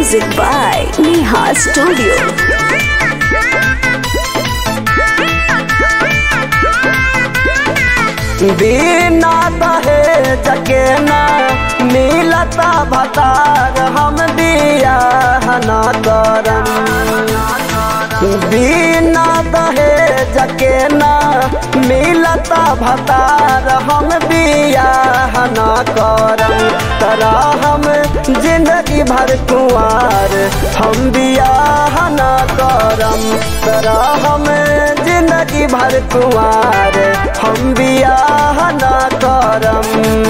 Music by Neha Studio. बिना दहेज के ना मिलता भतार हम बिया न करम बिना दहेज के ना मिलता भतार हम बिया न करम तरा हम जिंदगी भर कुआर हम बिया न करम तरा हम जिंदगी भर कुआर हम बिया न करम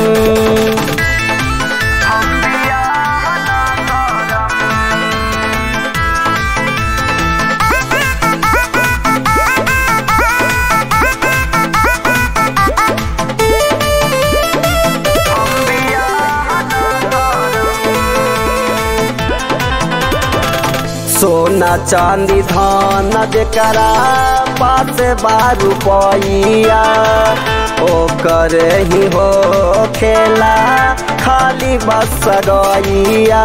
सोना चांदी धान जकरा पास बारू पैया ओकर ही हो खेला खाली बस गैया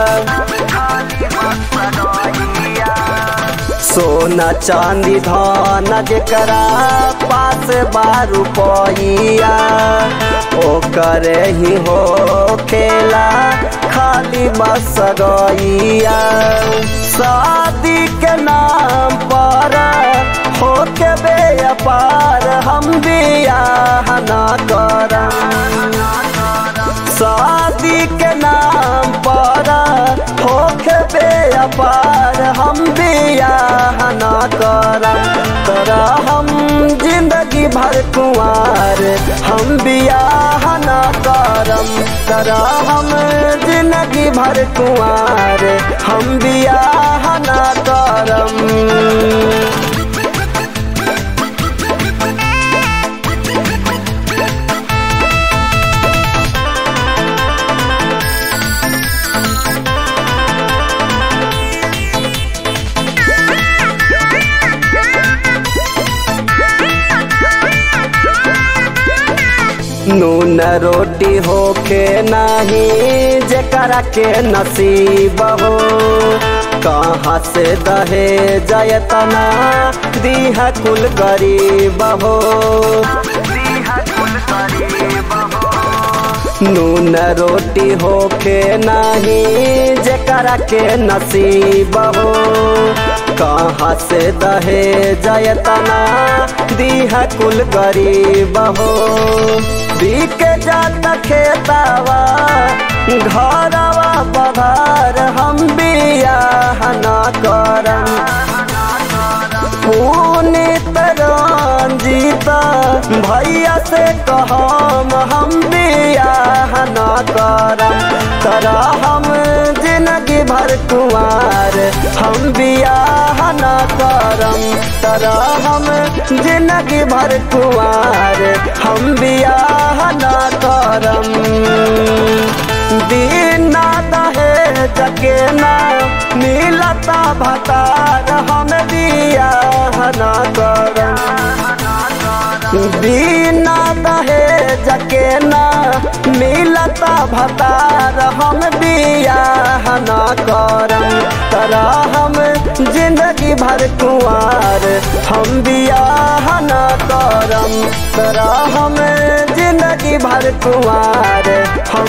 सोना चांदी धान जकरा पास बारू पैया ओकर ही हो खेला खाली बस गैया शादी के नाम पर हो के बेपार हम बियाह न करम शादी के नाम पर हो के बेपार हम बियाह न करम तोरा हम जिंदगी भर कुआर हम बियाह न करम तोरा हम जिंदगी भर कुआर हम बियाह न करम नून रोटी होके नहीं जकरा के नसीब हो कहाँ से दहे जयतना दीह कुल गरीब हो नून रोटी होके नहीं जकरा के नसीब हो कहाँ से दहे जयतना दीह कुल गरीब हो बिक जात खेतावा घरवा बघार हम बियाह न करम पुनित रंजीत भैया से कहम हम बियाह न करम तरा हम जिंदगी भर कुआर हम बियाह न करम तरा हम जिंदगी भर कुआर हम बियाह न करम दीना दहेज के ना मिलता भतार हम बियाह न करम बिना दहेज के ना मिलता भतार हम बियाह न करम तरा हम जिंदगी भर कुआर हम बियाह न करम तरा हम जिंदगी भर कुआर हम